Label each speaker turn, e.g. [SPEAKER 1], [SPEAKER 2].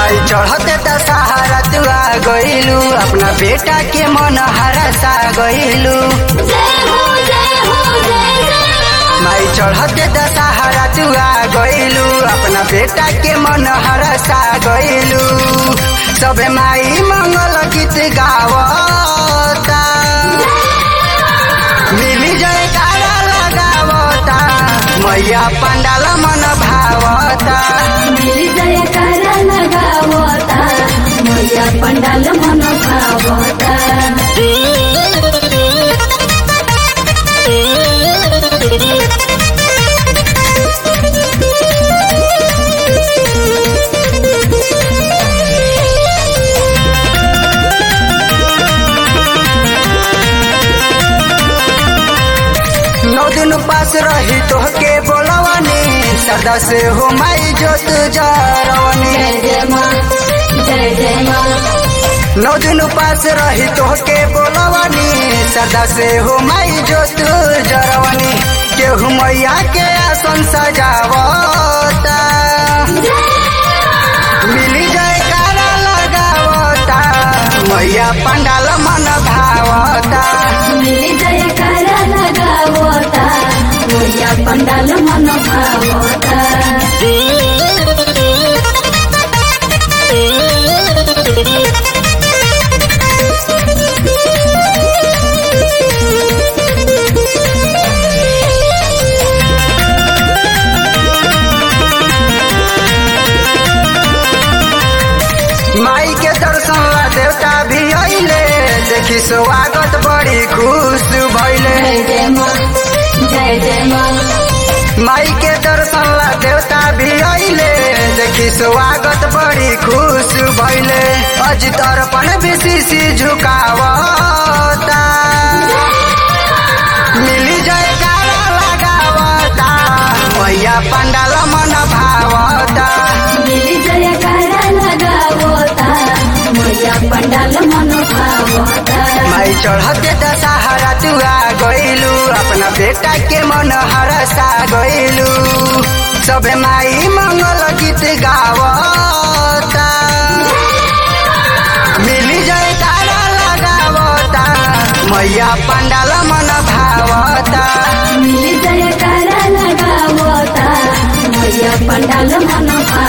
[SPEAKER 1] माई चढ़ते दशहरा तू आ गइलू अपना बेटा के मन हरसा गइलू माई चढ़ते दशहरा तू आ गइलू अपना बेटा के मन हरसा गइलू सबे माई मंगल गीत गावता मिली जयकारा लगावता मैया पंडाल मन भावता
[SPEAKER 2] मिली जयकारा लगावता मैया पंडाल मन भावता
[SPEAKER 1] नौ दिन पास रही तोहके बोलवनी सदा से हो माई जोत जरवनी
[SPEAKER 2] जय जय माँ जय जय माँ
[SPEAKER 1] नौ दिन पास रही तोहके बोलवनी सदा से हो माई जोत जरवनी केहू मैया के आसन सजावता मिली जयकारा लगावता मैया पंडाल मन भावता
[SPEAKER 2] मिली जयकारा लगावता मैया पंडाल मन भावता
[SPEAKER 1] माई के दर्शन ला देवता भी अइले देखी स्वागत बड़ी खुश भइले
[SPEAKER 2] जय जय माँ जय जय माँ
[SPEAKER 1] माई के दर्शन ला देवता भी अइले देखी स्वागत बड़ी खुश भइले अजित अर्पण बेसी झुकावता मिली जयकारा लगावता मैया पंडाल मन भावता
[SPEAKER 2] मिली जयकारा लगावता मैया पंडाल मन भावता
[SPEAKER 1] माई चढ़ते दशहरा तू आ गइलू अपना बेटा के मन हरसा गइलू सबे माई मंगल गीत गावता मिली जयकारा लगावता मैया पंडाल मन भावता
[SPEAKER 2] मिली जयकारा लगावता मैया पंडाल मन भावता